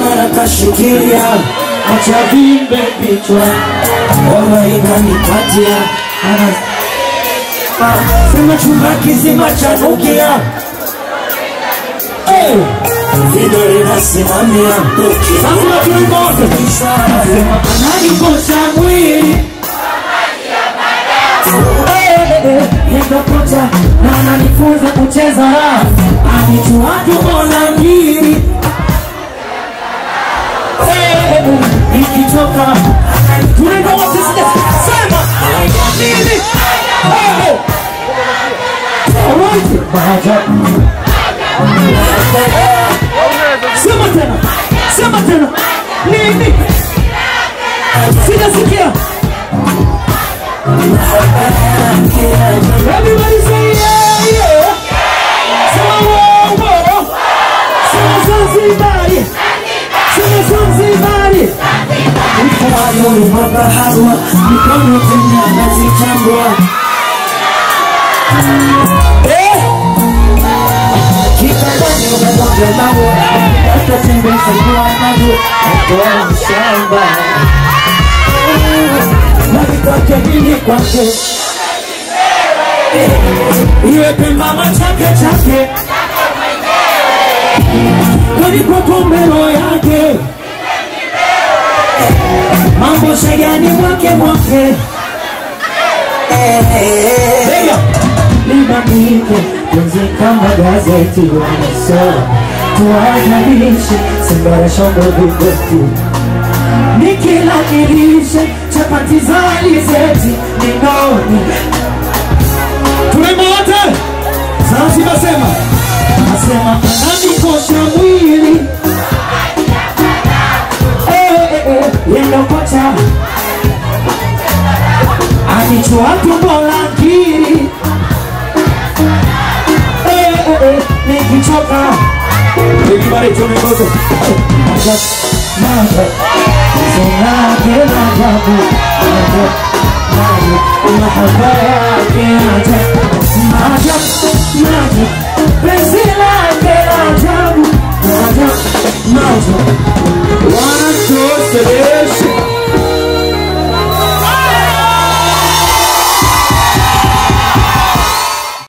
mara kashikilia acha vimbe vichwa ona inanikatia Ana- Ah, sema chumba kizima cha nukia Eh, vidole nasimamia sasa tulipote sema ananikosha mwili nikakocha na ananifunza kucheza anichuatu mbona ngiri Eh, nikitoka tunaenda wote sija- sema nini Eh, alright. Maajabu. sema tena sema tena nini sijasikia Everybody say yeah, yeah. Sema wow, wow. Sema Zanzibari. Sema Zanzibari. Mkono mabaharwa, mikono tena nazichambua. Eh! Kitandani unamwaga mawe, hata tembeza kwa mawe, atoa shamba. Nani kwake nini kwake? iwe pembama chake chake kalipo kombero yake mambo shegani mwake mwake Lega. libandike penzi kama gazeti wanasoma tuwajalishe simbara shombo vigoti nikilakilishe chapati za alizeti ninoni tunaimba wote Zanzibar sema nasema ananikosha mwili Eh, eh, eh, yendo kocha anichua tumbo la ngiri Eh, eh, eh, nikichoka Everybody tell me about it. Ajab, maajabu. Sinake maajabu. Ajab, maajabu. Mahaba yake ajabu.